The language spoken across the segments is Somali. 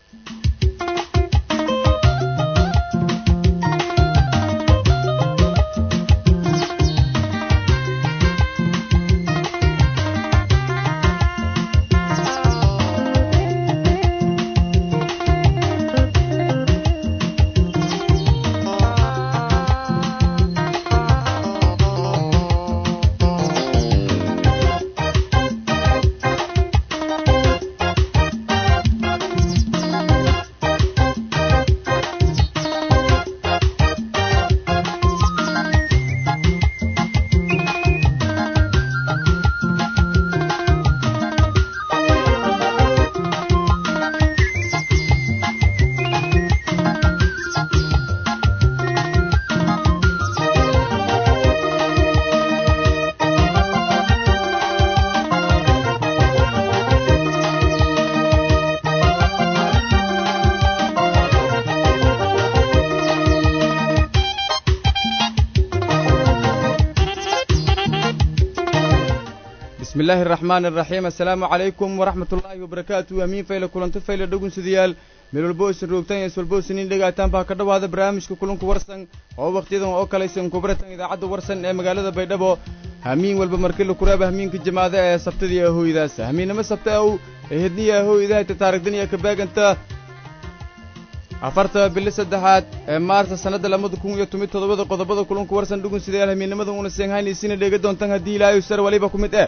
bismi illaahi araxmaan araxiim assalaamu calaykum waraxmat ullaahi wabarakaatu amiin fayle kulanto fayle dhowgunsidayaal meel walbo isin roogtaan is walbo isiniin dhegaataan baa ka dhowaada barnaamijka kulanku warsan oo wakhtiyadan oo kalaysan kubaratan idaacadda warsan ee magaalada baydhabo hamiin walba markila kuraaba hamiinka jamaada ee sabtadii ahooydaas hamiinnimo sabta aw ee hedniya ahooydahayta taarigdaniya ka baaganta afarta bili saddexaad ee maarsa sannadda labada kun iyo toban toddobada qodobada kulanku warsan dhugunsidayaal hamiinnimada una seenhaynaysiina dheega doontaan haddii ilaahay sar waliba ku mid eh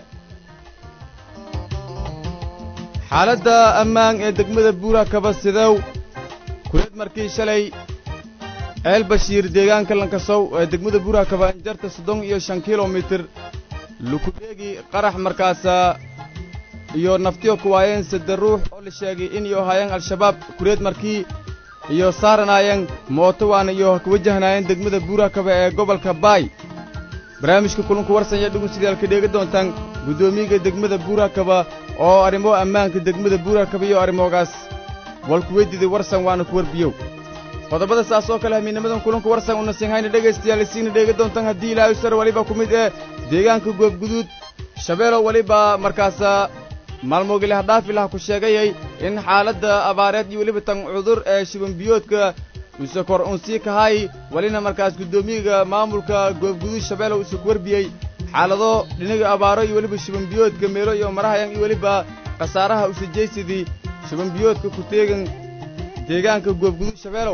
xaaladda ammaan ee degmada buura kaba sidow kuleed markii shalay eel bashiir deegaanka lankasow ee degmada buura kaba injarta soddon iyo shan kilomitir lukudheegi qarax markaasa iyo naftiyo kuwaayeen sadde ruux oo la sheegay in iyo haayeen al-shabaab kuleed markii iyo saaranaayeen mooto waana iyo ka wajahnaayeen degmada buura kaba ee gobolka baay barnaamijka kulanku warsan ayaa dhugunsidaalka dheega doontaan guddoomiyaga degmada buura kaba oo arrimo ammaanka degmada buura kaba iyo arrimoogaas walkuweydiday warsan waana ku warbiyow qodobada saas oo kale hamiinnimadan kulanku warsan una sinhayna dhegaystayaal isiina dheega doontaan haddii ilaahay sar weliba ku mid ee deegaanka goobguduud shabeelow weliba markaasa maalmoogili hadhaafi laha ku sheegayay in xaaladda abaareed iyo weliba tan cudur ee shibanbiyoodka use kor uun sii kahay welina markaas guddoomiyaga maamulka goobguduud shabeelow use ku warbiyey xaalado dhinaga abaaro iyo weliba shibanbiyoodka meelo iyo marahayan iyo weliba khasaaraha usajaysidii shibanbiyoodka ku teegan deegaanka goobguduud shabeelow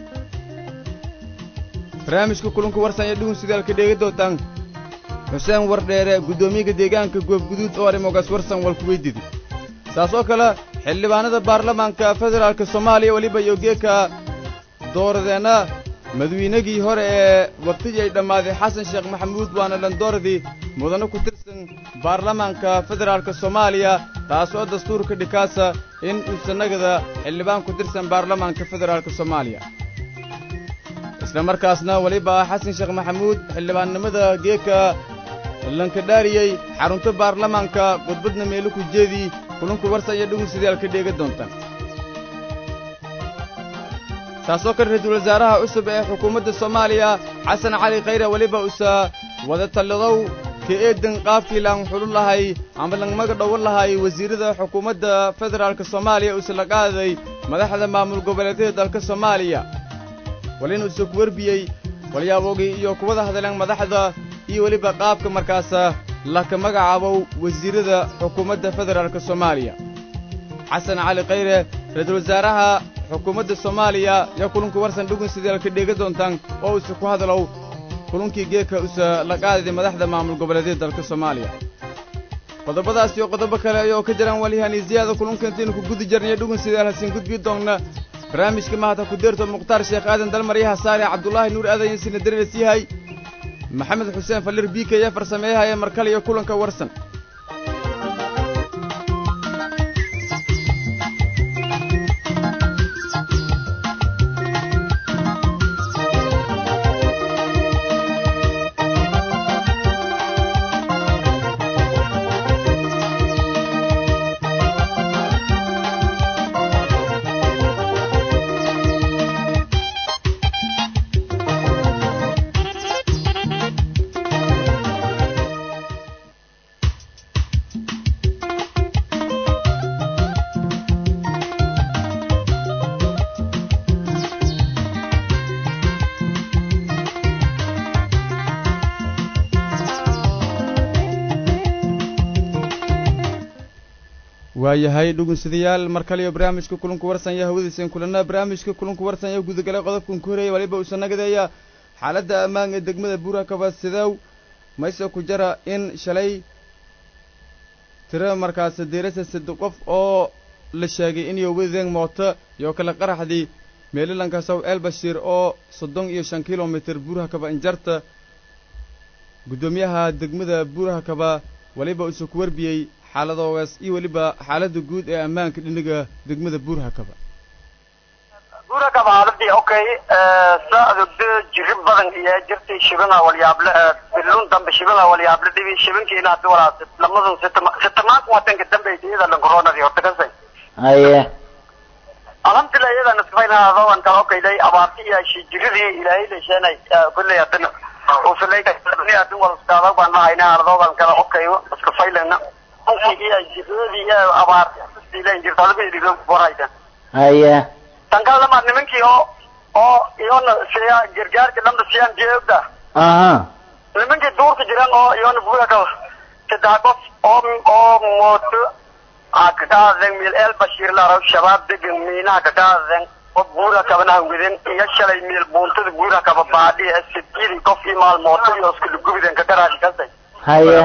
barnaamijka kulanku warsan ayaa dhugun sidaalka dheega doontaan xuseen wardheere guddoomiyaga deegaanka goobguduud oo arrimogaas warsan walku weydidi saas oo kale xildhibaanada baarlamaanka federaalka soomaaliya weliba iyo geeka dooradeenna madaweynagii hore ee wakhtigii ay dhammaaday xasan sheekh maxamuud waana dhandooradii mudane ku tirsan baarlamaanka federaalka soomaaliya taas oo dastuurka dhikaasa in uusanagada xildhibaan ku tirsan baarlamaanka federaalka soomaaliya isla markaasna weliba xasan sheekh maxamuud xildhibaannimada geeka lankadhaariyey xarunta baarlamaanka khudbadna meelo ku jeedii kulunku warsa iyo dhugunsidaalka dheega doontaan taasoo kale ra-iisul wasaaraha cusub ee xukuumadda soomaaliya xasan cali khayre weliba usa wada tallidow ka eedan qaabkii laan xulun lahay ama langmaga dhowan lahay wasiirrada xukuumadda federaalka soomaaliya usa la qaaday madaxda maamul goboleedyada dalka soomaaliya walina usa ku warbiyey walyaabogii iyo kuwada hadleen madaxda iyo weliba qaabka markaasa laka magacaabow wasiirrada xukuumadda federaalka soomaaliya xasan cali khayre ra-iisul wasaaraha xukuumadda soomaaliya yaa kulunku warsan dhugun sideelka dheega doontaan oo usa ku hadalow kulunkii geeka usa la qaadayday madaxda maamul goboleedyada dalka soomaaliya qodobadaas iyo qodobo kale ayoo ka jiraan walihaniisiyaada kulunka intaynu ku gudi jarnaya dhugun sideel hasiin gudbii doonna barnaamijka mahata ku deerto mukhtaar sheekh aadan dalmaryaha saare cabdulaahi nuur aadan yasina dareeres yahay maxamed xuseen fallir biika iyo farsameeyahaya markale iyo kulanka warsan waayahay dhugunsidayaal mar kaliyo barnaamijka kulanku warsanya hawadiisan kulana barnaamijka kulanku warsanya gudagalay qodobkan ku horeeyay waliba uusan nagadeeya xaaladda ammaan ee degmada buurakaba sidow mayse ku jara in shalay tiro markaas diirasa saddex qof oo la sheegay inay wadeen mooto iyo kala qaraxdii meelilanka sow elbashir oo soddon iyo shan kilomitir buuraha kaba injarta guddoomiyaha degmada buuraha kaba waliba usu ku warbiyey xaaladoogaas iyo weliba xaaladda guud ee ammaanka dhinaga degmada buuraha kaba buura kaba xaaladii okay saadugda jiri badan iyo jirtay shibana walyaable bilun dambe shibana walyaable dhibi shibankiina hadi walaas lamadun sitamaanka wadanka dambe iyada dhan coronadii horta kasay haye alhamdulillah iyadana sifaynaadoan kala okayday abaarti iyo shijiridii ilaahay lesheenay kulley hadana usulayni hadin walskaada baan lahayna ardoodan kala okayo iska faylana iyo jiridii iyo abaarti silen jirta alba boraydan haye tan kale lamaad nimankii oo oo iyona siya gargaarka dhanba siyaan jeegda aha nimankii duurka jiran oo iyona buura kaba saddex qof oo oo mooto kakaaden mil el bashir laraw shabaab degan miinaha kakaaden oo buura kabana hawiden iyo shalay mil buuntada buura kaba baadhi ee sididii qof iyo maalmooto iyo iskula gubiden kagaraashi kasay haye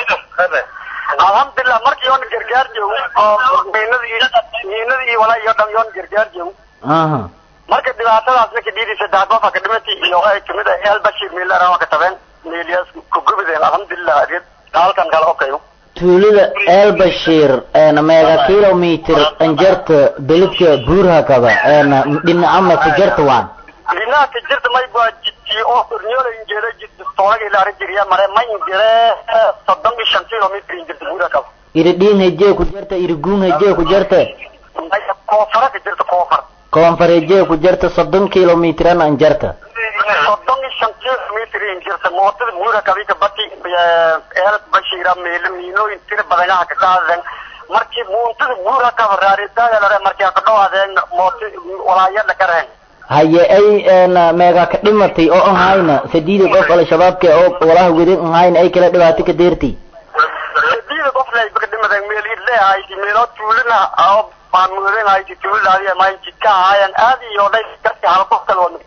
alhamdulillah markii yoona gargaar joogo oo miinadii miinadii iyo walaa iyo dhan yoona gargaar joogo aha marka dhibaatadaas ninka dhiidii saddex qof ka dhimatay iyo ay kamid ah el bashir mil laraw ka tabeen miilyas ku gubiden alhamdulillah arid halkan kale okayo tuulada elbashir een meega kilometer anjarta beledka buurha kaba een dhinacama ku jarta waan dhinaca ka jirta may baa jidkii oo ornyola injeera jidka toolaga ilaa jiriya mare ma injire soddon iyo shan kilomitr injirta buura kaba iridhiin hejee ku jarta iriguun hejee ku jarta maya koofara ka jirta koofar koonfar hejee ku jarta soddon kilometran anjarta soddon iyo shan kilomitr injirta mootada buura kabi ka bati el bashira meelo miinooyin tira badanaha ka qaadan markii muuntada buura kaba raaritaaya lare markii ka dhawaadeen moota walaayada ka reen haye ay een meega ka dhimatay oo ahayna sadiida qof al-shabaabka oo walaha wedin ahayna ay kala dhibaato ka deertay sadiida qof lay baka dhimadan meel idle ahayti meelo tuulina oo maamuudan ahayti tuuladaadi ma jidka ahaayan aad iyo dhay karti hal qof kale waa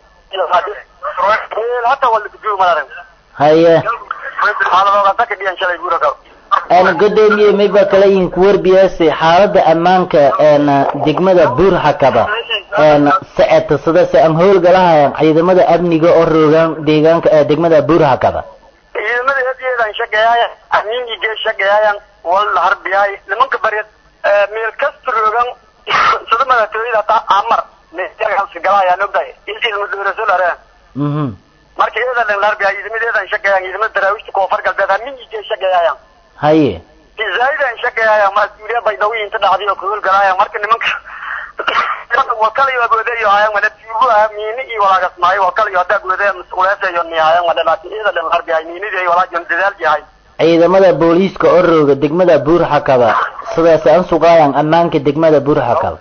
meel hata waa laguduwi malaran haye xaaladooda daka dhiyan shalay buura kaba een godoomiye mayba kala yihin ku warbiyaase xaalada ammaanka een degmada buurha kaba een saceta sida se aan howlgalahayan ciidamada amniga oo roogaan deegaanka ee degmada buurha kaba ciidamada hadiyeedan shaqeeyaayan amiinigee shaqeeyaayan wal harbiyaay nimanka bareed meel kasta roogan sida madaxtooyada hataa amar meelkaasi galaayaan ogdahay ilciidama dowlaso lareen mhm marka iyadan dhan harbiyaay ciidamadeedan shaqeeyaan ciidamada daraawiishta koonfur galbeed amiinigee shaqeeyaayan haye zaa'idan shaqeeyaayan mas-uuliya baydhabo inta dhacday oo kahol galaayaan marka nimanka wakalayo agoodeeyo hayan wala tuugo ah miini iyo walaagas maayo wakalayo hadda agoodee mas-uuleesayo ni hayan wala laakiin iyada dhan harbiyaay miinidii walaajon dadaal yahay ciidamada booliiska oo rooga degmada buurha kaba sidaas aan sugayaan ammaanka degmada buurha kaba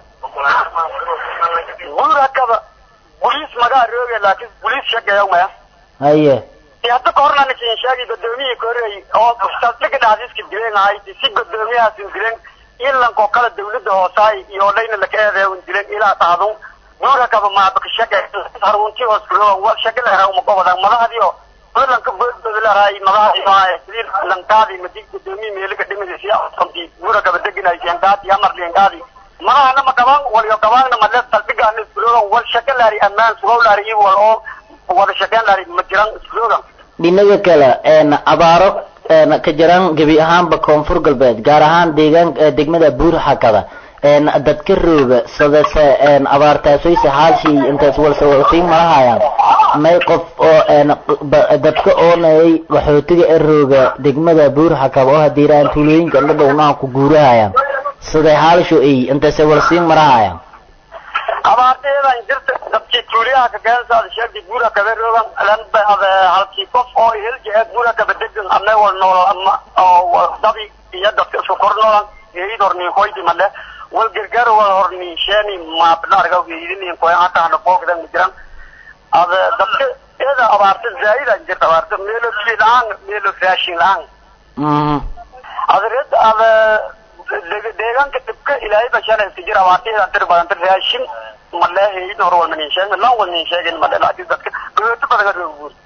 buura kaba boliis magaa rooge laakiin boliis shaqeeya maya haye hadda ka horna ninkin sheegay gudoomiyihii ka horreeyey oo saldhiga dhacdiiska dileen ahayd si gudoomiyahaas dileen ilankoo kale dawladda hoosaay iyo dhayna laka eedeya un dileen ilaa dhacdun buura kaba maabaka shaqe harunti hooskuroon wal shaqe la heraa magobadan madaxdii oo lanka boodboodlaraay madaxdii sidii lankaadii madi gudoomiyi meelika dhimadisi konti buura kaba deginaysi engaadi amarli engaadi madahana ma qabaan waliyo qabaanna male saldhigaana iskuroon wal shaqe laari ammaan sugow laari iyo wal oo wada shaqeyn laari ma jiran iskurogan dhinaga kale een abaaro een ka jiraan gebi ahaanba koonfur galbeed gaar ahaan deegaan degmada buurha kaba een dadka rooga sidase een abaartaasoyse haalshii intaas walsawalsiin malahayaan may qof oo een dadka oonayay waxootiga ee rooga degmada buurha kaba oo hadiiraan tuulooyinka dhadhownaha ku guurahayaan siday haalsho ay intaase walsiin marahayaan abaarteedan jirta dadkii tuuliyaha ka keensaada sheegtay buura kabe roogan lanba halkii qof oo heljeed buura kaba degan ama wal nool ama oo dabi iyo dadka isku kor noolan eid horni hoyti male wal gargaar wal horni sheeni maabna arga weydin ko hata hana boogdan jiran ada dadka iyada abaarta zaaidan jirta abaarta meelo bilaan meelo raashin laan mhm ada red ada deegaanka dhibka ilaahay bashaan iska jira abaartihidan tir badan tir raashin maleehayn hor walma nin sheegin lan wal nin sheegin male laakiin dadka gabooto badan ka reebo guur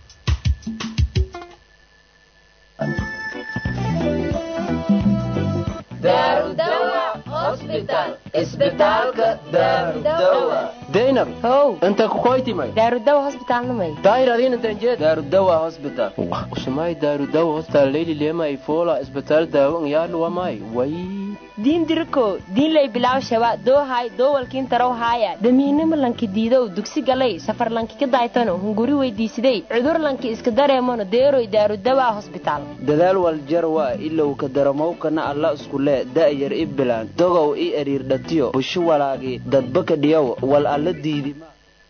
daynab how inta kukoytimay daarudawa hosbitaalnamay daayir adiin intan jeed daarudawa hospital usumay daarudawa hospital leyli leemay foola isbitaal daawan yaaluwamay way diin diriko diinlay bilaaw shaba doohay doowalkiin tarow haaya damiinimo lanki diidow dugsi galay safar lanki ka daaytano hunguri weydiisiday cudur lanki iska dareemano deeroy daarudawa hosbitaal dadaal waljarwa ilow ka daramowkana alla iskule da'yar i bilaan dogow i eriirdhatiyo busho walaagi dadbaka dhiyow wal alla diidima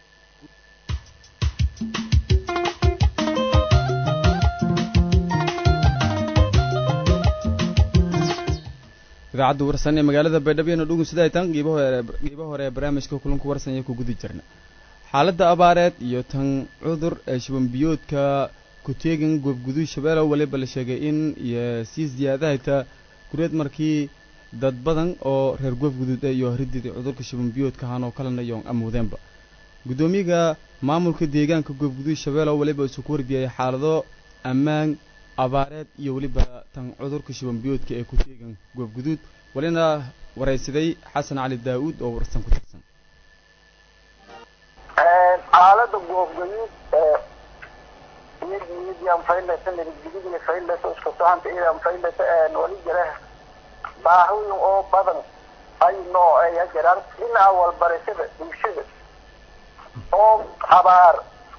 idaacadda warsan ee magaalada baydhabo dhugun sida ay tan qiibo hore qiibo hore ee barnaamijka kulanku warsan iyo ku gudi jirna xaaladda abaareed iyo tan cudur ee shubanbiyoodka ku-teegan goobguduud shabeelow waliba la sheegay in iyo sii siyaadahayta kureed markii dad badan oo reer goobguduud iyo horiddii cudurka shubanbiyoodka ahaan oo kalena yoon amuudeenba guddoomiyaga maamulka deegaanka goobguduud shabeelow waliba isu ku warbiyay xaalado ammaan abaareed iyo weliba tan cudurka shubanbiyoodka ee ku-teegan goobguduud walina waraysaday xasan cali daa-uud oo warsan ku tirsan xaalada goobgaduud iyadiidian faylata nabadgelyadii faylata isku socanta idan faylata wali jira baahiyin oo badan ay noo aya jiraan dhinaca walbarashada bulshada oo abaar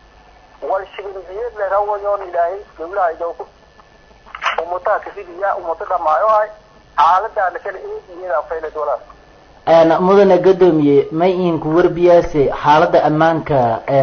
wal shibinbiyad le rawayoon ilaahay dawlaha idooku ummataa kasidiya ummato dhamaayo ay xaaladaana kale eediyeeda faylad walaal mudane gadoomiye may idinku warbiyaase xaaladda ammaanka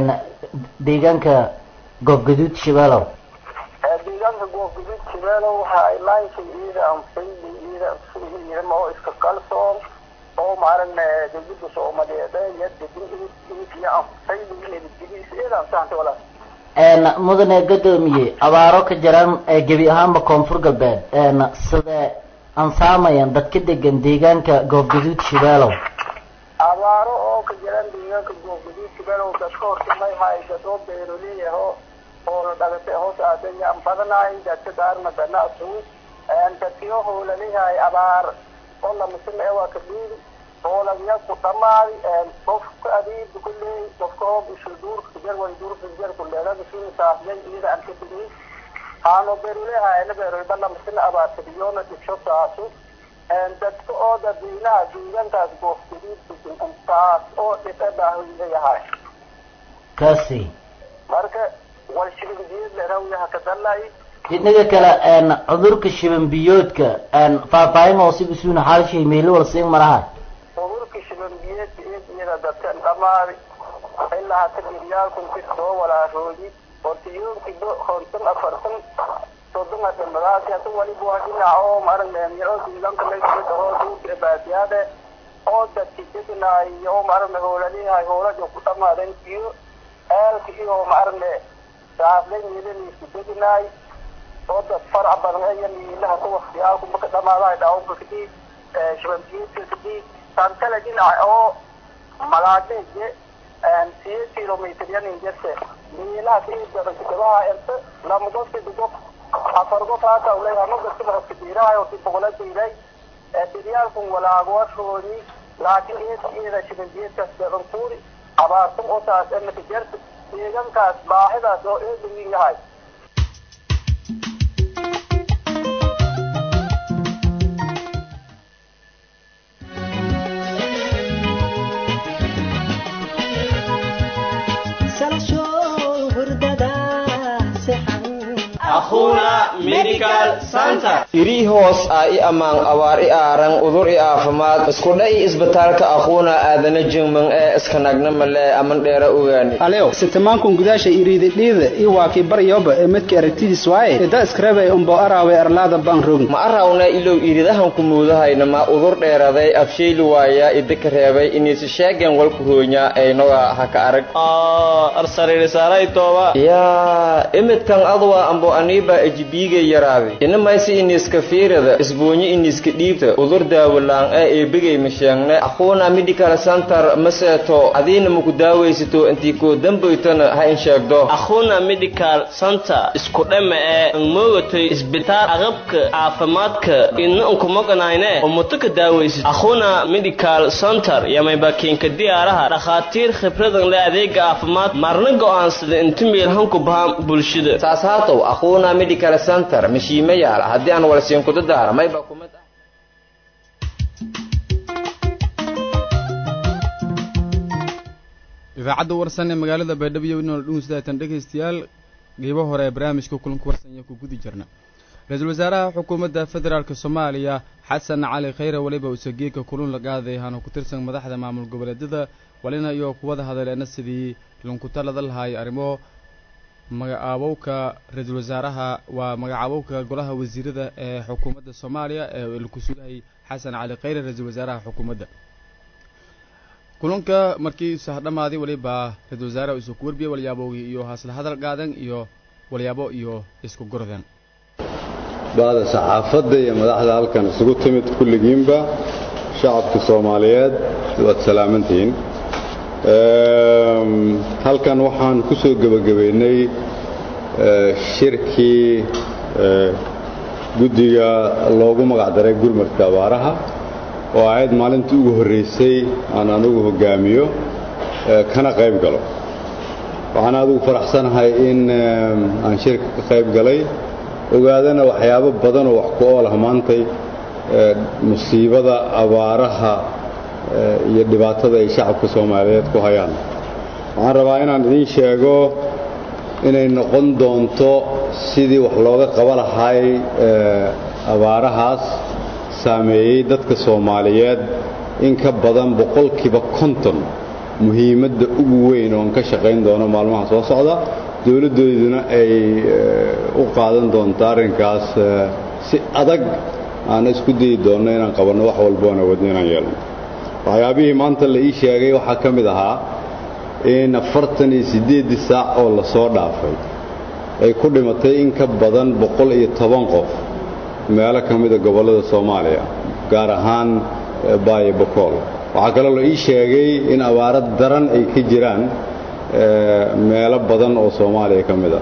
deegaanka goobgaduud shabeelow deegaanka goobgaduud shabeelow waxa ay laayinka iyada anfayli iyada anfayliidama oo iska kalsoon oo maaragna dawladda soomaaliyeed iyo degin iyo anfayli nabadgelyadiisa iyada ansaxantay walaal mudane gadoomiye abaaro ka jiraan gebi ahaanba koonfur galbeed sida ansaamayan dadka degan deegaanka goobgaduud shabeelow abaaro oo ka jiraan deegaanka goobgaduud shabeelow dadka hortimay hay dadoo beeroleeyaho oo la dhagatay hoos aadayaan badanaay dadka daarna ganacsu dadkiyo hoolalihay abaar oo lamasina ee waa ka dhiiri hoolagya ku dhamaadi qofka adiiba kuleey qofka oo bisha duurka jar way duurka jar ku leelada sida saafyay iyada aan ka digay aano beeruleha ina beeroy balla masina abaarta biyoona dhibsho saasu dadka oo dadweynaha deegaankaas goofgadiid degan intaas oo dhibka baahoyda yahay kaasi marka wal shibinbiyad lerawyaha ka dalay inaga kale cudurka shibanbiyoodka faahfaahin oo si usuuna xaalshay meelo wal siin maraha cudurka shibanbiyeedka eediyada dadka dhamaadi ilaa hata diryaalkun si soo walaaroodi hortiyoonkii konton afartan soddon adhamadaasi hata waliba waa dhinac oo maaragna oo deegaanka laysoo dhahoo duurka baadiyaade oo dadki degnaay oo maaragna hoolalihay hoolaja ku dhamaadeen iyo eelka iyo maaragna saaflay miilaniisku degnaay oo dad farac badan ayan miilaha ku waktiyaalku marka dhamaadahay dhaawka kadib shibanbiyeedka kadib tan kale dhinaca oo malaadeje siyo kilometer yanin jirte miilaha kiidabaha erte lama gofki digo afar gof hata ulay hama gaskiba hoska diirahay oo si boqola diiray diryaalkun walaagwashoodi laakiin eedka iyada shibanbiyeedkaas badan kuuri abaartan oo taas emaka jirta deegankaas baahidaas oo eedawin yahay iri hoos ah i ammaan abaar i aaran udur i aafimaad iskudha i isbitaalka aquuna aadana jingman ee iskanagna male aman dheera ogaani alew sitamankun gudaasha iriididhiida i waakii baryoba ee midka aragtidiis waaye ida iskarabay umbo araawe arlaada baan rogin ma arawna ilow iridahan ku muudahayna ma udur dheeraday afshayli waaya idika reebay iniisi sheegen walku hoonya aynoga haka arag yaa imidkan adwa ambo ani mayba ejibiigay yaraaday ina maysi iniska fiirada isbuunyo iniska dhiibta udur daawalaan ee eebigay masheegne aquuna medical center maseeto adiina maku daawaysato intii koo dambaytana ha in sheegdo akhuna medical center isku dhama ee angmoogatay isbitaal aqabka caafimaadka ina unkumoganayne umutuka daawaysid akhuna medical center yamaybakiinka diyaaraha dhakhaatiir khibradan le adeega caafimaad marna go'aansada inta meelhanku bahaan bulshada saas haatow aquuna medical center mashiima yaala haddii aan walsiinkuda daara mayba kumid ah idaacadda warsan ee magaalada baydhabo inoo dhunsidaatan dhegaystayaal qeybo hore ee barnaamijka kulanka warsan iyo ku gudi jirna ra-iisul wasaaraha xukuumadda federaalk soomaaliya xasan cali khayre weliba usageeka kulun la qaaday hana ku tirsan madaxda maamul goboleedyada walina iyo kuwada hadaleena sidii lunkutalada lahaay arrimo magacaabowka ra-iisul wasaaraha waa magacaabowka golaha wasiirada ee xukuumadda soomaaliya ee laku sugahay xasan cali khayre ra-iisul wasaaraha xukuumadda kulanka markii sahdhamaaday weliba ra-iisul wasaaraha isu ku warbiyey walyaabowgii iyo hasla hadal qaadan iyo walyaabo iyo isku gordeen ba'da saxaafadda iyo madaxda halkan isugu timid kulligiinba shacabka soomaaliyeed waad salaamantihiin halkan waxaan ku soo gebagabaynay shirkii guddiga loogu magacdaray gurmadka abaaraha oo ahayd maalintii ugu horraysay aan anugu hoggaamiyo kana qayb galo waxaan adigu faraxsanahay in aan shirka ka qayb galay ogaadana waxyaabo badan oo wax ku oolah maantay musiibada abaaraha iyo dhibaatada ay shacabka soomaaliyeed ku hayaan waxaan rabaa inaan idiin sheego inay noqon doonto sidii wax looga qaba lahay abaarahaas saameeyey dadka soomaaliyeed in ka badan boqolkiiba konton muhiimadda ugu weyn oon ka shaqayn doono maalmaha soo socda dowladdooduna ay u qaadan doonto arrinkaas si adag aan isku dayi doonno inaan qabanno wax walbo aan awoodno inaan yeelno waxyaabihii maanta la ii sheegay waxaa ka mid ahaa in afartan iyo siddeeddii saac oo la soo dhaafay ay ku dhimatay in ka badan boqol iyo toban qof meelo ka mida gobollada soomaaliya gaar ahaan baayo bokool waxaa kaloo la ii sheegay in abaaro daran ay ka jiraan meelo badan oo soomaaliya ka mid a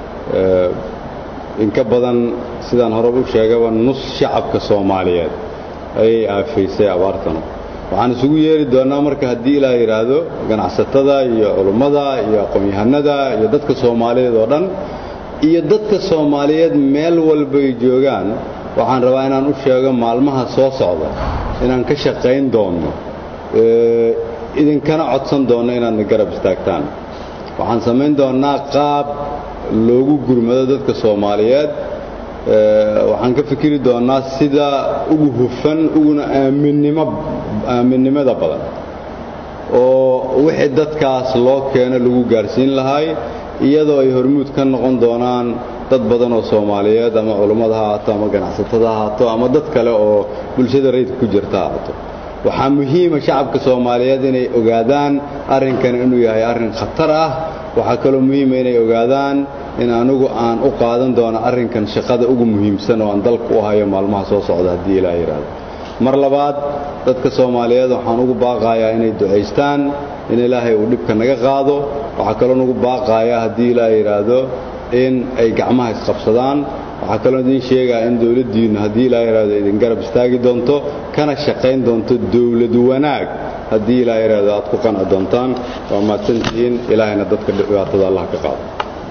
in ka badan sidaan hore u sheegaba nus shacabka soomaaliyeed ayay aafaysay abaartanu waxaan isugu yeeri doonnaa marka haddii ilaa yidhaahdo ganacsatada iyo culummada iyo aqoon-yahanada iyo dadka soomaaliyeed oo dhan iyo dadka soomaaliyeed meel walbay joogaan waxaan rabaa inaan u sheego maalmaha soo socda inaan ka shaqayn doonno idinkana codsan doonno inaadna garab istaagtaan waxaan samayn doonnaa qaab loogu gurmado dadka soomaaliyeed waxaan ka fikiri doonnaa sida ugu hufan uguna aaminnimo aaminnimada badan oo wixii dadkaas loo keeno lagu gaarsiin lahay iyadoo ay hormuud ka noqon doonaan dad badan oo soomaaliyeed ama culummada ha haato ama ganacsatada ha haato ama dad kale oo bulshada rayidka ku jirta ha haato waxaa muhiima shacabka soomaaliyeed inay ogaadaan arrinkan inuu yahay arrin khatar ah waxaa kaloo muhiima inay ogaadaan in anigu aan u qaadan doono arrinkan shaqada ugu muhiimsan oo aan dalka u hayo maalmaha soo socda haddii ilaa yidhaahdo mar labaad dadka soomaaliyeed waxaan ugu baaqayaa inay ducaystaan in ilaahay uu dhibka naga qaado waxaa kaloo nugu baaqayaa haddii ilaa yidhaahdo in ay gacmaha isqabsadaan waxaa kaloo idiin sheegaa in dowladdiinnu haddii ilaa yidhaahdo idin garab istaagi doonto kana shaqayn doonto dowlad wanaag haddii ilaa yidhaahdo aad ku qanci doontaan waa mahadsantihiin ilaahayna dadka dhibaatada allah ka qaado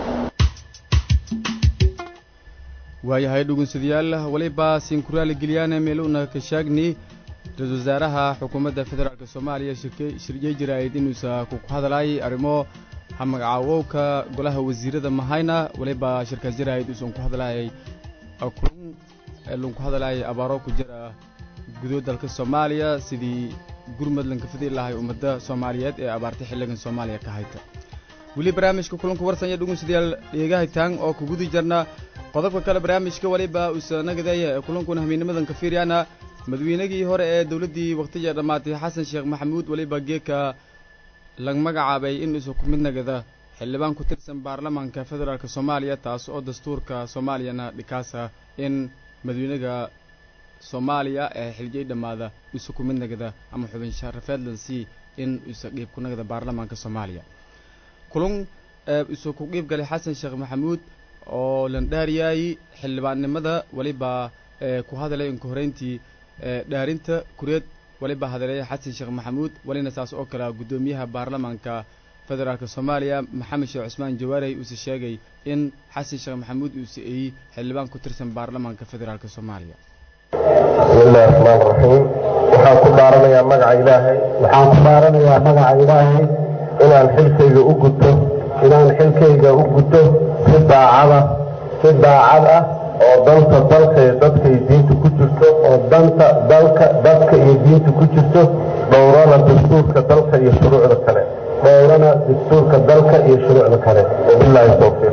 waayahay dhugunsadayaal weliba sinkuraali gelyaane meeluna ka shaagni ra-iisul wasaaraha xukuumadda federaalk soomaaliya shirye jiraa'id inuusa ku hadlaayay arrimo magacaawowka golaha wasiirada mahayna weliba shirkaas jiraa'id uusan ku hadlaayay kulun lagu hadlaayay abaaro ku jira gudood dalka soomaaliya sidii gurmad lanka fidi lahay ummadda soomaaliyeed ee abaartay xilligan soomaaliya ka hayta weli barnaamijka kulanka warsanya dhugunsadayaal dheegahaytaan oo ku gudi jarna qodobka kale barnaamijka waliba uusanagadeeya ee kulankuna hamiinimadan ka fiiryaana madaweynagii hore ee dowladdii wakhtiga dhammaatay xasan sheekh maxamuud weliba geeka lag magacaabay in isu ku mid nagada xildhibaan ku tirsan baarlamaanka federaalk soomaaliya taas oo dastuurka soomaaliyana dhikaasa in madawynaha soomaaliya ee xilgey dhammaada isu ku mid nagada ama xubin sharafeedlansi in isa qiib ku nagada baarlamaanka soomaaliya kulun isu ku qiib galay xasan sheekh maxamuud oo landhaariyaayi xildhibaannimada weliba ku hadalay inka horeyntii dhaarinta kureed weliba hadaleeya xasan sheekh maxamuud welina saas oo kale guddoomiyaha baarlamaanka federaalk soomaaliya maxamed sheekh cusmaan jawaarey uuse sheegay in xasan sheekh maxamuud uuse eeyey xildhibaan ku tirsan baarlamaanka federaalk soomaaliya bismillahi raxmaan raxiim waxaan ku dhaaranayaa magaca ilaahay waxaan ku dhaaranayaa magaca ilaahay inaan xilkayga u guto inaan xilkayga u guto si daacada si daacad ah oo danta dalka iyo dadka iyo diinta ku jirto oo danta dalka dadka iyo diinta ku jirto dhowrana dastuurka dalka iyo shuruucda kale dhowrana dastuurka dalka iyo shuruucda kale wabilaahi towfiiq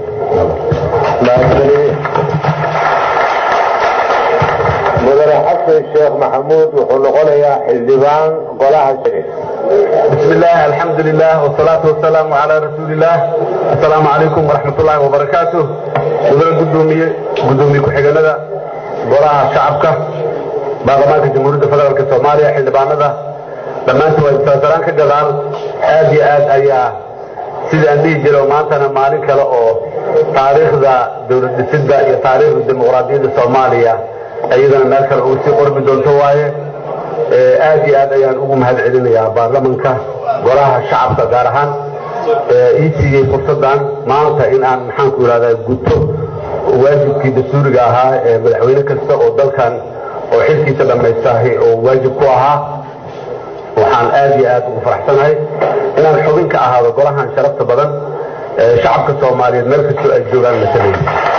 mudane xasan sheekh maxamuud wuxuu noqonayaa xildhibaan golaha بسم الله الحمد لله والصلاة والسلام على رسول الله السلام عليكم ورحمة الله وبركاته مدن قدومي قدومي كحيقنا قراءة شعبك باغمانك جمهورية فدرالك الصومالية حلبانة لما انتوا يتسلسلان كجدال آدي آد أيا sida aan dhihi jiro maantana maalin kale oo taariikhda dowlad dhisidda iyo taariikhda dimuqraadiyadda soomaaliya iyadana meel kale ugu sii qorbi doonto waaye aad iyo aad ayaan ugu mahad celinayaa baarlamanka golaha shacabka gaar ahaan ii siiyey fursaddan maanta in aan maxaanku ihahdaa guto waajibkii dastuuriga ahaa ee madaxweyne kasta oo dalkan oo xilkiisa dhammaystahay oo waajib ku ahaa waxaan aad iyo aad ugu faraxsanahay inaan xubin ka ahaado golahan sharafta badan shacabka soomaaliyeed meel kastoo ay joogaan masalay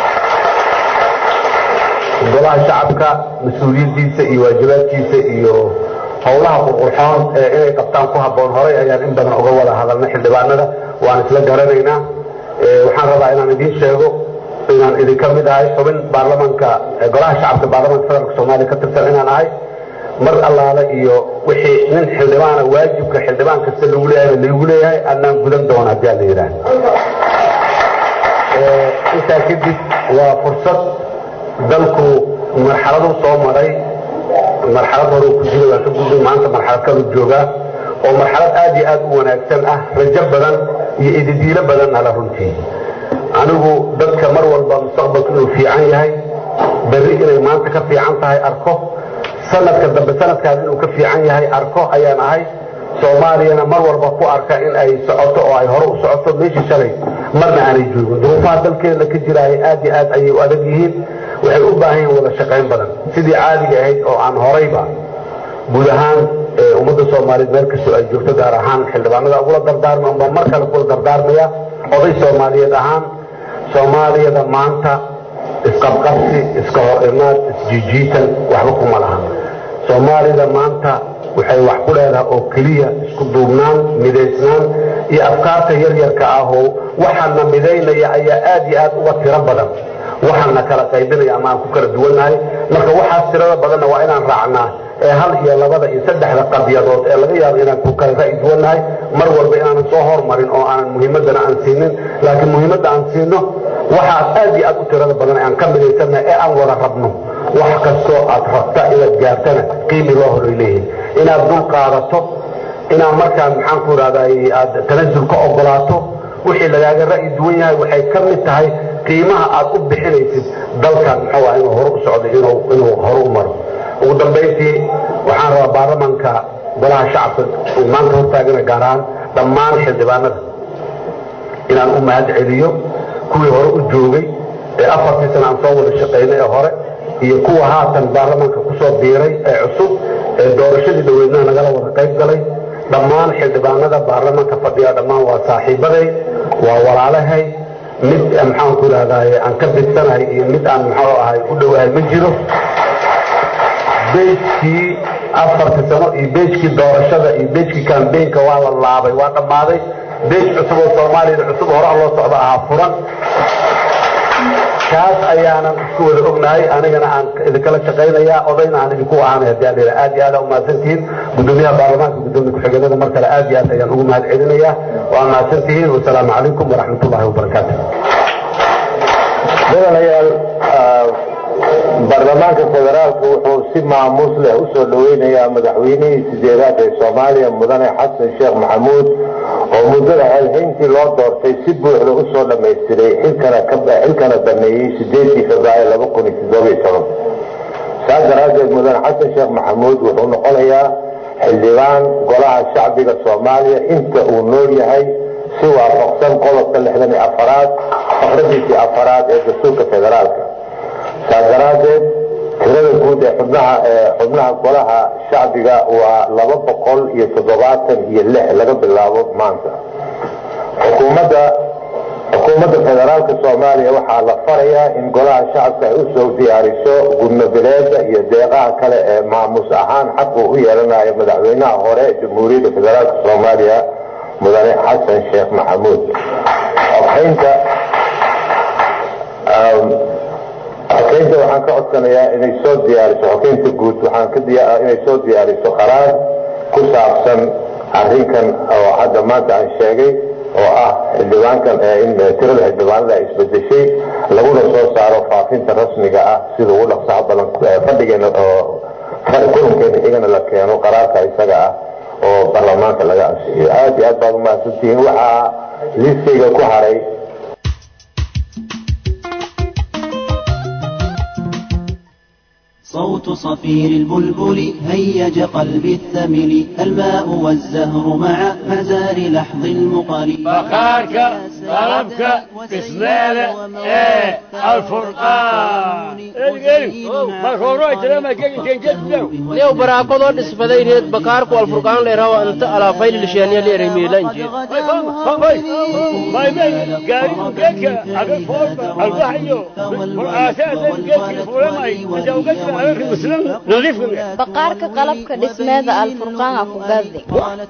golaha shacabka mas-uuliyaddiisa iyo waajibaadkiisa iyo howlaha qurqurxoon ee inay qabtaan ku habboon horay ayaan in badan uga wada hadalnay xildhibaanada waan isla garanaynaa waxaan rabaa inaan idiin sheego inaan idinka mid ahay xubin baarlamanka golaha shacabka baarlamanka federaalka soomaaliya ka tirsan inaan ahay mar allaale iyo wixii nin xildhibaana waajibka xildhibaan kasta lagu leeyahay lagu leeyahay anaan gudan doona haddii aan la yidhaah intaa kadib waa fursad dalku marxaladu soo maray marxalad hore ku jira waa ka gudbay maanta marxalad kalu joogaa oo marxalad aad iyo aad u wanaagsan ah rajo badan iyo ididiilo badan ala runtii anigu dadka mar walba mustaqbalku inuu fiican yahay berri inay maanta ka fiican tahay arko sanadka dambe sanadkaas inuu ka fiican yahay arko ayaan ahay soomaaliyana mar walba ku arka in ay socoto oo ay hore u socoto meeshii shalay marna aanay joogin duruufaha dalkeena ka jiraay aad iyo aad ayay u adag yihiin waxay u baahan yihiin wada shaqayn badan sidii caadiga ahayd oo aan horayba guud ahaan ummadda soomaaliyeed meel kastoo ay joogto gaar ahaan xildhibaanada ugula dardaarma unba mar kale kula dardaarmaya oday soomaaliyeed ahaan soomaaliyada maanta isqabqabsi iska hor imaad isjiijiitan waxba kuma lahan soomaalida maanta waxay wax ku leedahay oo keliya isku duubnaan midaysnaan iyo afkaarta yaryarka ah oo waxaana midaynaya ayaa aad iyo aad uga tiro badan waxaana kala qaybinaya ama aan ku kala duwannahay marka waxaas tirada badanna waa inaan raacnaa ee hal iyo labada iyo saddexda qadiyadood ee laga yaabo inaan ku kala ra'yi duwannahay mar walba inaanan soo hormarin oo aanan muhiimaddana aan siinin laakiin muhiimadda aan siino waxaad aad iyo aad u tirada badan aan ka midaysannahay ee aan wada rabno wax kastoo aad rabta inaad gaartana qiimi loo horay leeyihin inaad dul qaadato inaad markaan maxaan ku idhahday aad tanasul ka ogolaato wixii lagaaga ra'yi duwan yahay waxay ka mid tahay qiimaha aad u bixinaysid dalkan muxuu ah inuu hore u socdo inuu inuu hore u maro ugu dambayntii waxaan rabaa baarlamanka golaha shacabka uu maanta hortaagana gaar ahaan dhammaan xildhibaanada inaan u mahad celiyo kuwii hore u joogay ee afartii sana aan soo wada shaqaynay ee hore iyo kuwa haatan baarlamanka kusoo biiray ee cusub ee doorashadii dhaweydnaha nagala wada qayb galay dhammaan xildhibaanada baarlamanka fadhiya dhammaan waa saaxiibaday waa walaalahay mid maxaan ku idhahdaay aan ka bidsanahay iyo mid aan muxuu ahay u dhowahay ma jiro bejkii afartii sano iyo bejkii doorashada iyo bejkii kambeynka waa la laabay waa dhammaaday bej cusub oo soomaaliyada cusub hore loo socda ahaa furan kaas ayaanan isku wada ognahay anigana aan idinkala shaqaynaya odayna aan idinku ahaanay haddii aan aad iyo aad aa umahadsantihiin gudoomiyaha baarlamaanka gudoomiya ku-xigeenada mar kale aad iyo aad ayaan ugu mahad celinaya waa mahadsantihiin wasalaamu calaykum waraxmat ullahi wabarakaatu mudanayaal baarlamaanka federaalku wuxuu si maamuus leh u soo dhoweynayaa madaxweynihii sideedaad ee soomaaliya mudane xasan sheekh maxamuud oo muddada xelhayntii loo doortay si buuxda u soo dhammaystiray xilkana dameeyey sideedii februaayo laba kun iyo toddobiyo toban saas daraaddeed mudane xasan sheekh maxamuud wuxuu noqonayaa xildhibaan golaha shacbiga soomaaliya inta uu nool yahay si waafaqsan qodobka lixdan iyo afaraad faqradiisii afaraad ee dastuurka federaalka saas daraaddeed tirada guud ee xubnaha xubnaha golaha shacbiga waa laba boqol iyo toddobaatan iyo lix laga bilaabo maanta xukuumadda xukuumadda federaalka soomaaliya waxaa la farayaa in golaha shacabka ay usoo diyaariso gudnabileeda iyo deeqaha kale ee maamus ahaan xaq uu u yeelanayo madaxweynaha hore ee jamhuuriyadda federaalka soomaaliya mudane xasan sheekh maxamuud xogeynta xogeynta waxaan ka codsanayaa inay soo diyaariso xogeynta guud waxaan ka inay soo diyaariso qaraar ku saabsan arrinkan oo hadda maanta aan sheegay oo ah xildhibaankan in tirada xildhibaanada ay isbedeshay laguna soo saaro faafinta rasmiga ah sida ugu dhaqsaha badan fadhigeena oo kulankeena xigana la keeno qaraarka isaga ah oo baarlamaanka laga ansixiyo aad iyo aad baad umahadsantihiin waxaa liiskayga ku haray صوت صفير البلبل هيج قلبي الثمل الماء والزهر مع مزار لحظ المقر بخارك طلبك بسمالة ايه الفرقان ليو براكودو دسفدayneed bakaarku alfurqaan leerawa inta alaafayl lisheeniya leeray miilanji baqaarka qalabka dhismeeda alfurqaana ku gaadi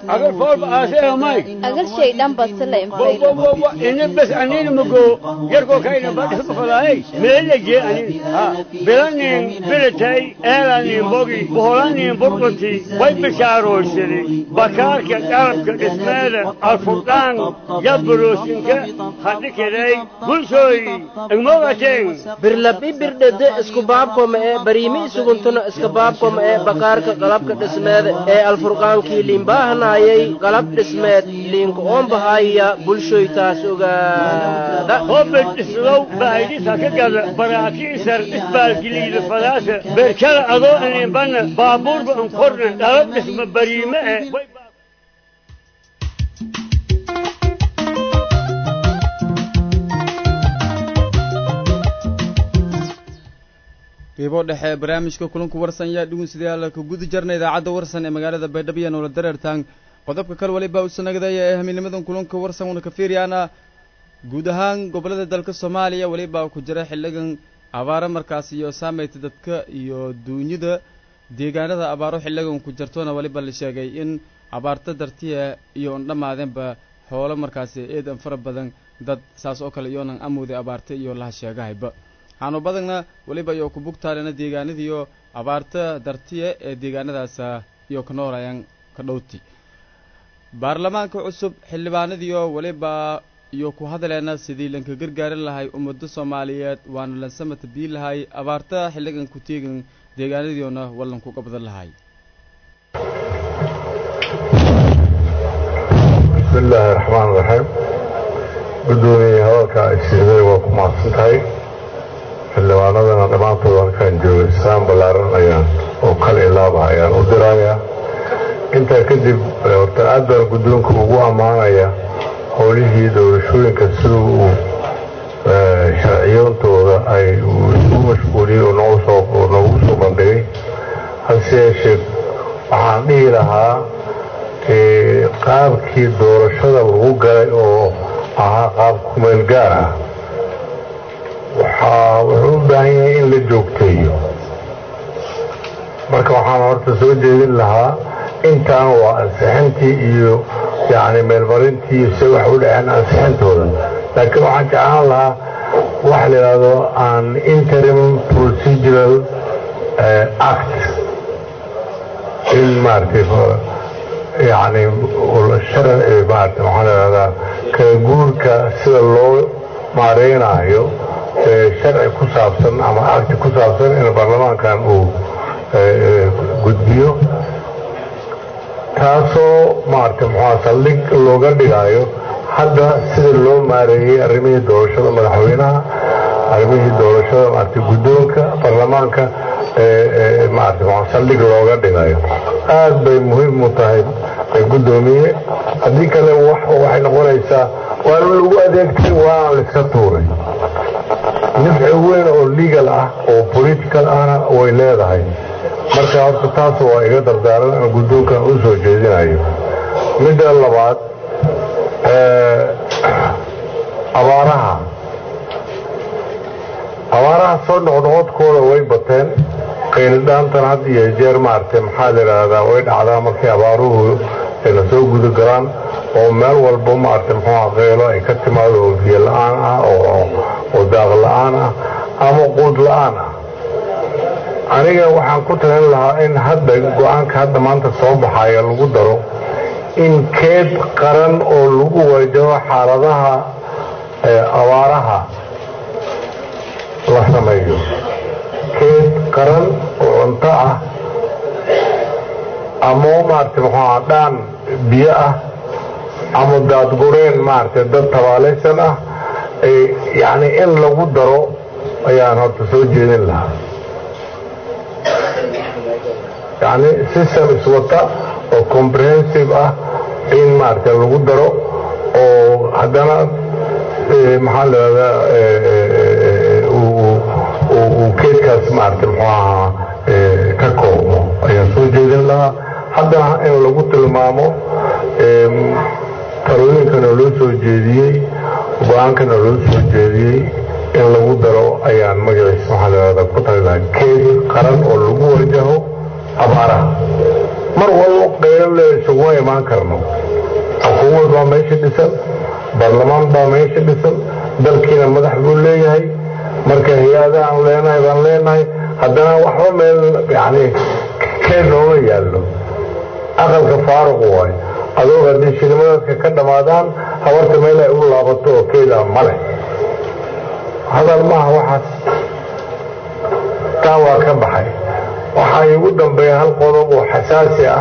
agar shay dhan basila bes anini mugo yarko kayna badis bafalaay meelaje anin ha bilanin bilatay eelanin bogi boholanin burqunti way bishaaroysani bakaarka qalabka dhismeeda alfurqaan yabroosinka hadhikiday bulshooy igmogateen birlabi birdhede isku baabkoma ee bariimi isuguntuna iska baabkoma ee bakaarka qalabka dhismeeda ee alfurqaankii liinbaahanayay qalab dhismeed liinka oonbahaya bulshoy taas ogaada hobed islow baahidisa ka gada baraakiisar isbaalgiliida fadaasa berkala adoo aniinbana baabuurba ankorna dhalab dhisma bariime e qiibo dhexe barnaamijka kulanku warsan yaa dhugunsidayaal ka guda jarna idaacadda warsan ee magaalada baydhabo iyo noola dareertaan qodobka kal waliba u sanagdaya ee hamiilnimadan kulanka warsan una ka fiiriyaana guud ahaan gobollada dalka soomaaliya weliba ku jira xilligan abaaro markaas iyo saamayta dadka iyo duunyada deegaanada abaaro xilligan ku jirtona weliba la sheegay in abaarta dartiya iyo on dhammaadeenba xoolo markaasi eedan fara badan dad saas oo kale iyoonan amooday abaarta iyo laha sheegahayba waxaanu badanna weliba iyo ku bugtaalena deegaanadiiyo abaarta dartiya ee deegaanadaas iyo ka noolayaan ka dhowti baarlamaanka cusub xildhibaanadiiyo weliba iyo ku hadaleena sidii lanka gargaarin lahay ummadda soomaaliyeed waana lansamata bii lahay abaarta xilligan ku teegan deegaanadiiona wallanku qabdan lahay bismi illaahi raxmaan raxiim guddoomiye hadalka ay siiday waa ku mahadsan tahay xildhibaanadana dhammaantood halkaan joogay saan ballaaran ayaan oo kala ilaaba ayaan u dirayaa intaa kadib horta aad baan guddoonka ugu ammaanaya howlihii doorashooyinka sida uu sharciyoontooda ay u mashquuliyey oo noogu soo bandhigay hase yeeshee waxaan dhihi lahaa qaabkii doorashada lagu galay oo ahaa qaab kumeel gaar ah waxaa wuxuu u baahan yahay in la joogteeyo marka waxaan horta soo jeedin lahaa intaan waa ansixintii iyo yacni meelmarintii iyo se wax u dhaceen ansixintooda laakiin waxaan jeclaan lahaa waxa la yidhaahdo an interim procedural act in maaragtay yani sharci maarata waxaa la yidhahdaa kala guurka sida loo maareynaayo sharci ku saabsan ama acti ku saabsan in baarlamaankan uu gudbiyo taasoo maarata muxua saldhig looga dhigaayo hadda sida loo maareeyey arrimihii doorashada madaxweynaha arrimihii doorashada maarata guddoonka baarlamaanka maarata muxua saldhig looga dhigayo aad bay muhiim u tahay guddoomiye haddii kale waxay noqonaysaa waana lagu adeegtay waana laiska tuuray nifci weyn oo legal ah oo political ahna way leedahay marka horta taas waa iga dardaaran aan guddoonkan u soo jeedinayo midda labaad abaaraha abaaraha soo noqnoqodkooda way bateen qaylidhaantan had iyo jeer maaragtay maxaa la yidhaahdaa way dhacdaa markay abaaruhu ayna soo guda galaan oo meel walba maaragtay muxuuha qaylo ay ka timaado oo biyo la-aan ah oo daaq la-aan ah ama quud la-aan ah aniga waxaan ku talin lahaa in hadda go-aanka hadda maanta soo baxaya lagu daro in keed qaran oo lagu wajaho xaaladaha abaaraha la sameeyo keed qaran oo cunto ah ama maaragtay muxuuha dhaan biyo ah ama daadgureen maaragtay dad tabaalaysan ah yacni in lagu daro ayaan horta soo jeedin lahaa yacni system iswata oo comprehensive ah in maaragtay lagu daro oo haddana maxaa la yidhahdaa uu keedkaas maaragtay muxuu ahaa ka koobmo ayaan soo jeedin lahaa haddana in lagu tilmaamo talooyinkana loo soo jeediyey go-aankana loo soo jeediyey in lagu daro ayaan magaciisa waxaa la yidhahdaa ku talilaha keed qaran oo lagu wajaho abaaraha mar walba qaylo le isuguma imaan karno xukuumad baa meesha dhisan baarlamaan baa meesha dhisan dalkiina madax buu leeyahay marka hay-ada aan leenahay baan leenahay haddana waxba meel yani keed nooma yaallo aqalka faaruq waay adoo haddii shilimadadka ka dhammaadaan habarta meel ay u laabato oo keeda male hadal maaha waxaas taa waa ka baxay waxaa iigu dambeeya hal qodob oo xasaasi ah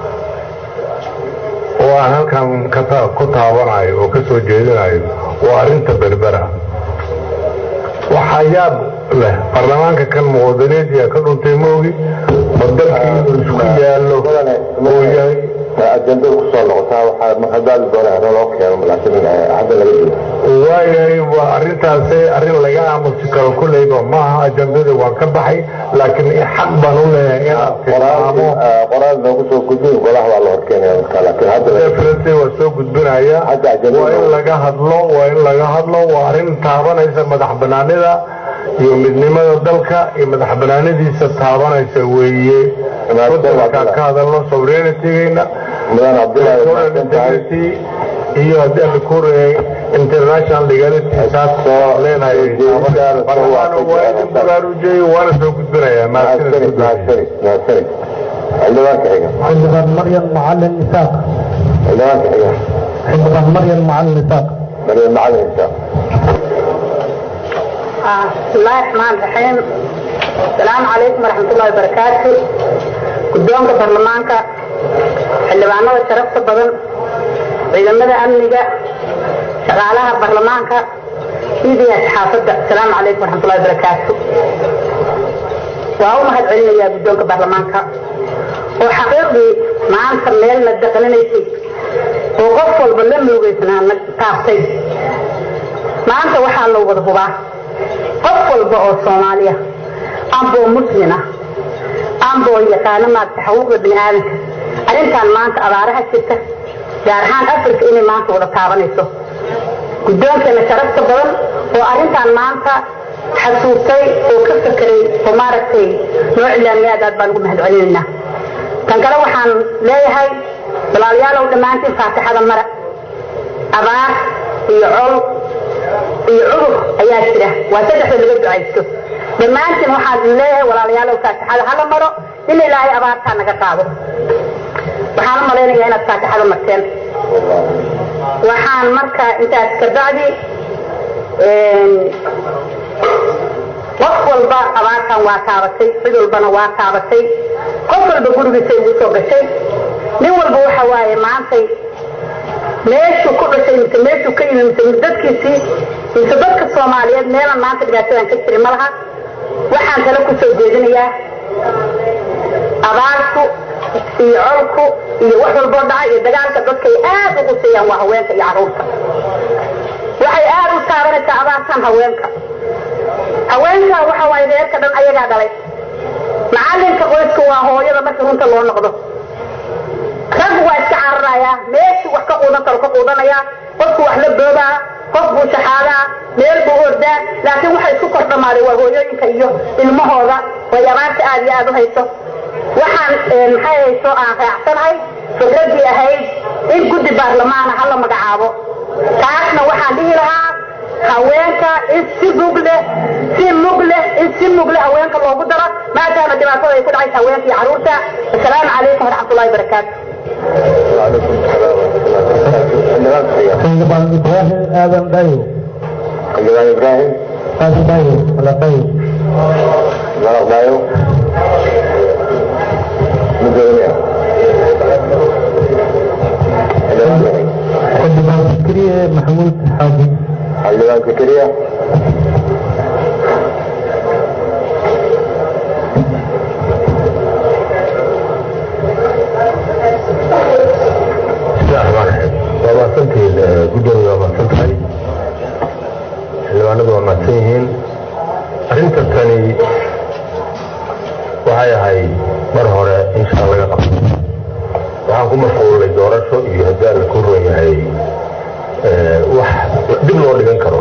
oo aan halkan ku taabanayo oo ka soo jeedinayo waa arrinta berbera waxaa yaab leh baarlamaanka kan muwadaniintiya ka dhuntay moogi ma dalkii inuu isku yaallo oo yahay ajandada kusoo noqotaa waxaa mahadaali doonaa loo keeno laakiin hadda laga jiro waayahay waa arrintaasi arrin laga aamusi karo kulleyba maaha ajandada waan ka baxay laakiin xaq baan u leeyahay inaan tilmaamo qoraal noogu soo gudbin golaha waa la horkeenaya marka laakiin hadda definitely waa soo gudbinaya waa in laga hadlo waa in laga hadlo waa arrin taabanaysa madax banaanida iyo midnimada dalka iyo madax banaanadiisa taabanaysa weeye markaan ka hadalno sovereignitygayna integrity iyo haddii aan ku reeyay international legality saas leenahay barlamaana waa idin baraarujiyey waana soo gudbinayaa xildhibaan maryan macalin isaaq xildhibaan maryan macalin isaaq maryan macalin isaaq بسم الله الرحمن الرحيم السلام عليكم ورحمة الله وبركاته قدومك برلمانك xildhibaanada sharafta badan ciidamada amniga shaqaalaha baarlamaanka midiya saxaafadda asalaamu calaykum waraxmatullahi wabarakaatu waa u mahad celinayaa guddoonka baarlamaanka oo xaqiiqdii maanta meelna daqlinaysay oo qof walba la muugaysanaa na taabtay maanta waxaa loo wada hubaa qof walba oo soomaaliya amboo muslima amboo yaqaano maarata xuquuqda bini aadamka arrintan maanta abaaraha jirta gaar ahaan africa inay maanta wada taabanayso guddoonkeena sharafta badan oo arrintan maanta xasuustay oo ka fakeray oo maaragtay noo cilaamiyay aad aad baan ugu mahad celinaynaa tan kale waxaan leeyahay walaalayaalow dhammaantiin faatixada mara abaar iyo col iyo cudur ayaa jira waa saddexda laga ducaysto dhammaantiin waxaan idin leeyahay walaalayaalow faatixada hala maro in ilaahay abaartaa naga qaado waxaan u malaynayaa inaad faatixada marteen waxaan marka intaas ka bacdi qof walba abaartan waa taabatay cid walbana waa taabatay qof walba gurigiisay ugu soo gashay nin walba waxa waaye maantay meeshuu ku dhashay mise meeshuu ka yimi mise dadkiisii mise dadka soomaaliyeed meelan maanta dhibaatadan ka jirin ma laha waxaan tale ku soo jeedinayaa abaartu iyo colku iyo wax walboo dhaca iyo dagaalka dadka ay aad u quseeyaan waa haweenka iyo carruurta waxay aad u taabanaysaa abaartan haweenka haweenka waxa waaye reerka dhan ayagaa dhalay macalinka qoyska waa hooyada marka runta loo noqdo rag waa iska cararayaa meeshii wax ka quudan karo ka quudanayaa qofku wax la boobaa qof buu shaxaadaa meel buu ordaa laakiin waxa isku kor dhammaaday waa hooyooyinka iyo ilmahooda way abaarta aad iyo aad u hayso waxaan maxay hayso aan raacsanahay fikraddii ahayd in guddi baarlamaana hala magacaabo taasna waxaan dhihi lahaa haweenka in si mug leh si mug leh in si mug leh haweenka loogu daro maadaama dhibaatada ay ku dhacaysa haweenka iyo carruurta assalaamu calaykum waraxmatullahi wabarakaatu xildhibaan ibraahim aadan dhayo xildhibaan ibraahim aadan dhayo wala dhayo malaq dhayo mudoomiya xildhibaan fikriye maxamuud xaaji xildhibaan fikriya waa mahadsantihiin guddoomiya waa mahadsan tahay xildhibaanadu waa mahadsan yihiin arrinta tani waxay ahayd mar hore insha laga qabto waxaan ku mashquulay doorasho iyo haddii alla ku ron yahay wax dib loo dhigan karo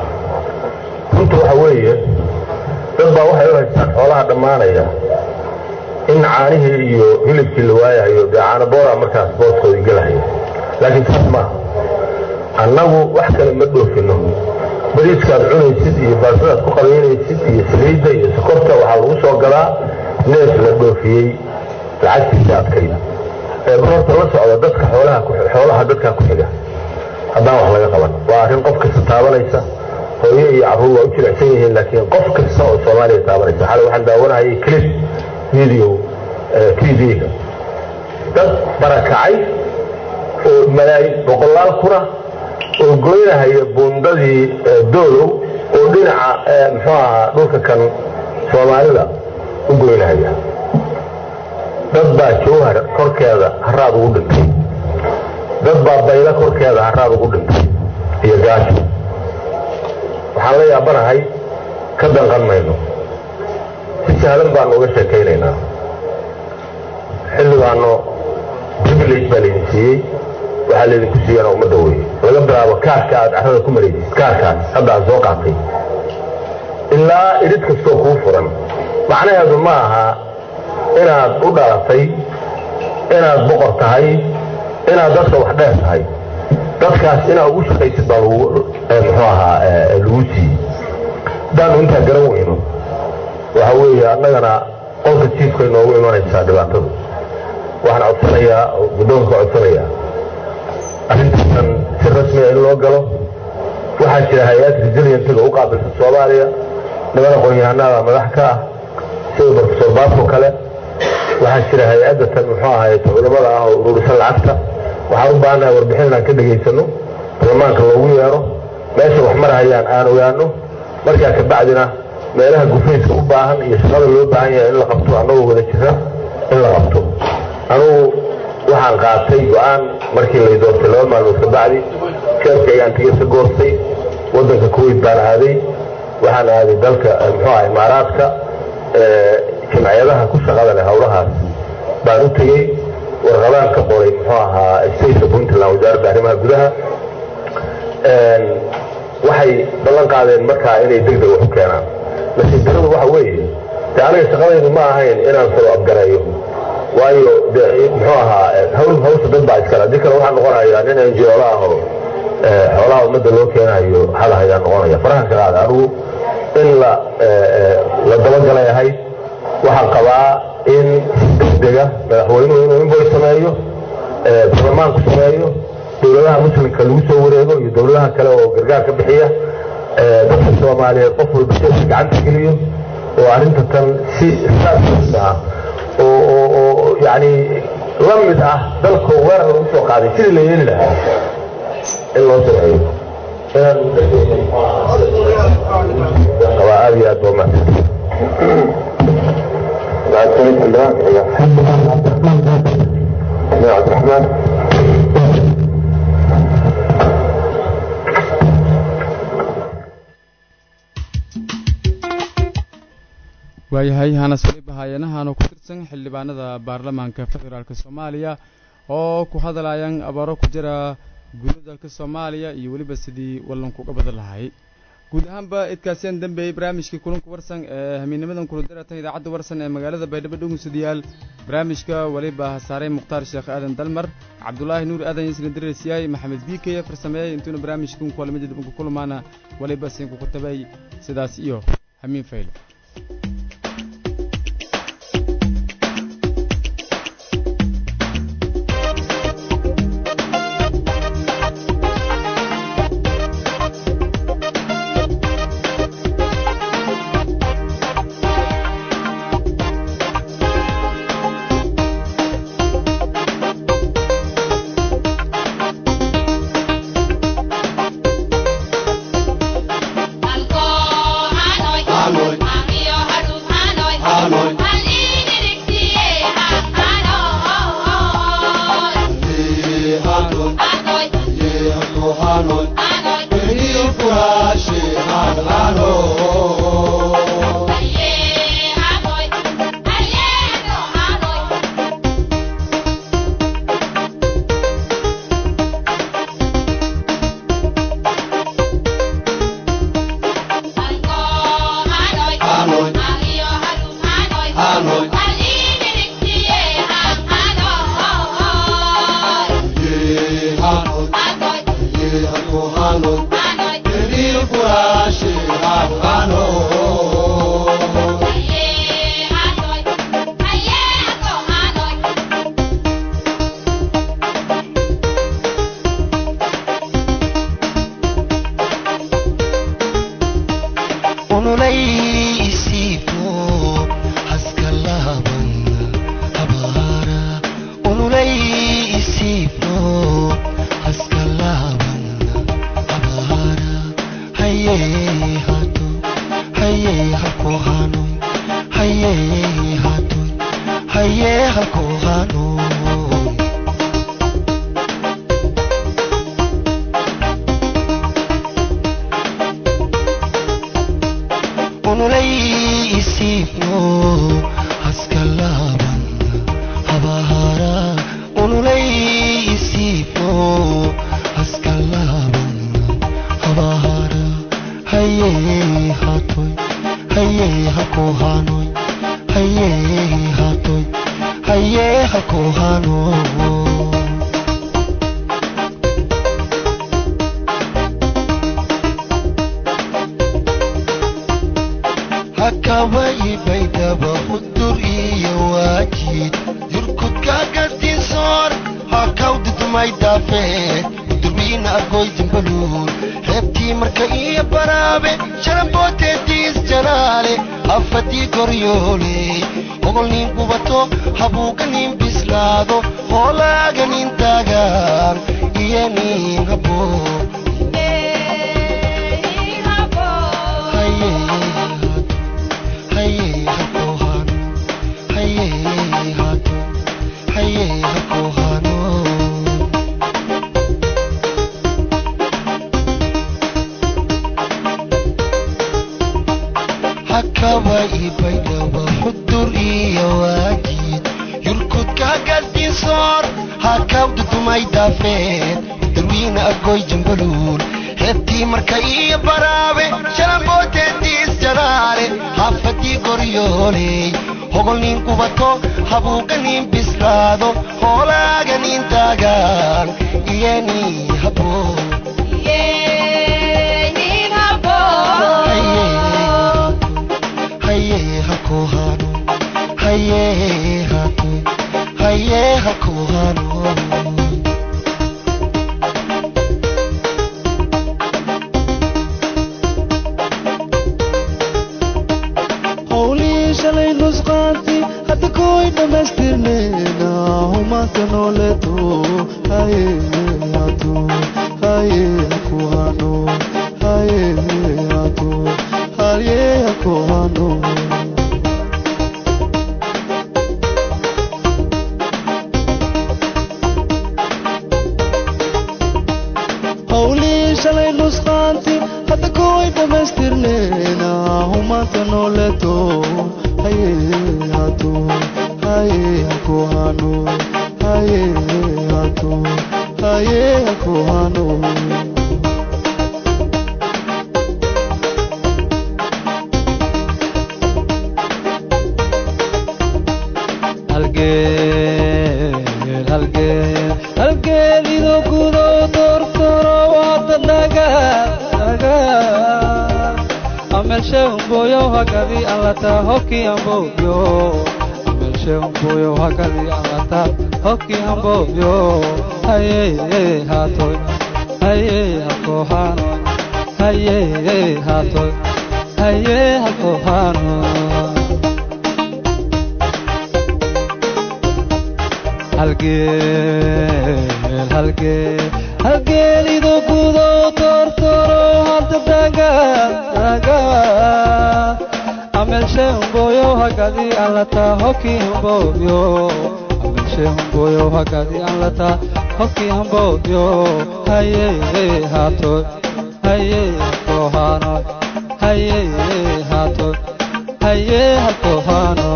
runta waxa weeye dad baa waxay u haystaan xoolaha dhammaanaya in caanihii iyo hilibkii la waayahayo dee caano boora markaas booskoodii gelahaya laakiin saas maaha annagu wax kale ma dhoofino bariiskaad cunaysid iyo baasadaad ku qabaynaysid iyo saliidda iyo sokorta waxaa lagu soo gadaa neef la dhoofiyey lacagtiisa adkayda ee horta la socda dadka xoolaha xoolaha dadkaa ku xiga haddaan wax laga qaban waa arrin qof kasta taabanaysa hooyo iyo carruur waa u jilicsan yihiin laakiin qof kasta oo soomaaliya taabanaysa xalay waxaan daawanahayay clip video tv-ga dad barakacay oo malaayin boqolaal kuna oo goynahaya buundadii doolow oo dhinaca muxuu ahaa dhulka kan soomaalida u goynahaya dad baa jawhar korkeeda haraad ugu dhintay dad baa baylo korkeeda haraad ugu dhintay iyo gaajo waxaan la yaabanahay ka danqan mayno si sahlan baanu uga sheekaynaynaa xilligaano privilege baa laydin siiyey waxaa laydinku siiyana ummadda weye laga bilaabo kaarka aad carrada ku maraysid kaarkaas hadda aad soo qaatay ilaa idhid kastoo kuu furan macnaheedu ma aha inaad u dhalatay inaad boqor tahay inaad dadka wax dheer tahay dadkaas inaad ugu shaqaysid baa lagu muxuu ahaa lagu siiyey haddaanu intaa garan weyno waxa weeye annagana qolka jiifkay noogu imanaysaa dhibaatadu waxaan codsanayaa guddoonka codsanayaa arrintan si rasmiya in loo galo waxaa jira hay-ad resilientiga u qaabilsan soomaaliya niman aqoon-yahanada madax ka ah sida brofesor baafo kale waxaa jira hay-adda tan muxuu ahayd culamada ah oo ururisan lacagta waxaan u baahannahay warbixin inaan ka dhegaysano baarlamaanka loogu yeero meesha wax marhayaan aan ogaano markaa kabacdina meelaha gufayska u baahan iyo shaqada loo baahan yahay in la qabto annagoo wada jira in la qabto anugu waxaan qaatay go-aan markii lay doortay laba maalmood kabacdi jeebka ayaan tigirka goostay waddanka kuwait baan aaday waxaan aaday dalka muxuu aha imaaraadka jamciyadaha ku shaqada leh howlahaas baan u tegey warqadaan ka qoray muxuu ahaa stateka puntland wasaaradda arrimaha gudaha waxay ballan qaadeen markaa inay deg deg wax u keenaan laakiin daradu waxa weeye de aniga shaqadaydu ma ahayn inaan salo abgareeyo waayo de muxuu ahaa hawl hawsha dad baa iskale haddii kale waxaa noqonayaa nin enjoola ah oo xoolaha ummadda loo keenayo hada ayaa noqonaya farahan ka qaada anigu in la la dabagalay ahayd waxaan qabaa in degdega madaxweynuhu inuu invoy sameeyo baarlamaanku sameeyo dowladaha muslimka lagu soo wareego iyo dowladaha kale oo gargaar ka bixiya dadka soomaaliyeed qof walba sheeka gacanta geliyo oo arrinta tan si saas ah oo oo oo yani la mid ah dalka weerar lagu soo qaaday sidii la yeeli lahaa in loo sameeyo qabaa aad iyo aad baa mahadsan عبد الرحمن waayahay hanas weliba haayanahaanu ku tirsan xildhibaanada baarlamaanka federaalk soomaaliya oo ku hadlayaan abaaro ku jira guuda dalka soomaaliya iyo weliba sidii wallankuga badan lahay guud ahaanba idkaasiyaan dambeeyey barnaamijkii kulanka warsan ee hamiinimadan kuladaratan idaacadda warsan ee magaalada baydhabo dhownsadayaal barnaamijka weliba hasaaray mukhtaar sheekh aadan dalmar cabdulaahi nuur aadan yisna dareysyahay maxamed biikeye farsameeyey intuuna barnaamijkan kulamada dib ugu kulmaana weliba siinku ku tabay sidaas iyo hamiin fayle Yeah. dhammaystirnayna humaanta nooleeto haye hatu haye haku hano haye hatu haye haku hano howlii shalay nusqaanti hadda kuway dhammaystirnayna humaanta nooleeto haye hatu haye haku hano haye hatu haye haku hano halgeel halgeel halgeelido gudo tortoro wada naga naga amelshe umboyo hagadi alata hoki amboyo amelshe umboyo hagadi alata hoki amboyo haye hatoy haye hakohano haye hatoy haye hakohano halgeel halgeel halgeelido gudo tortoro hadda daga daga amelshe umboyo hagadi alata hoki umboyo amelshe umboyo hagadi alata hoki umboyo haye hato haye kohano haye hato haye hakohano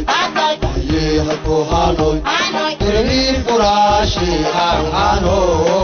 Hanoi, Hanoi, Hanoi, Hanoi,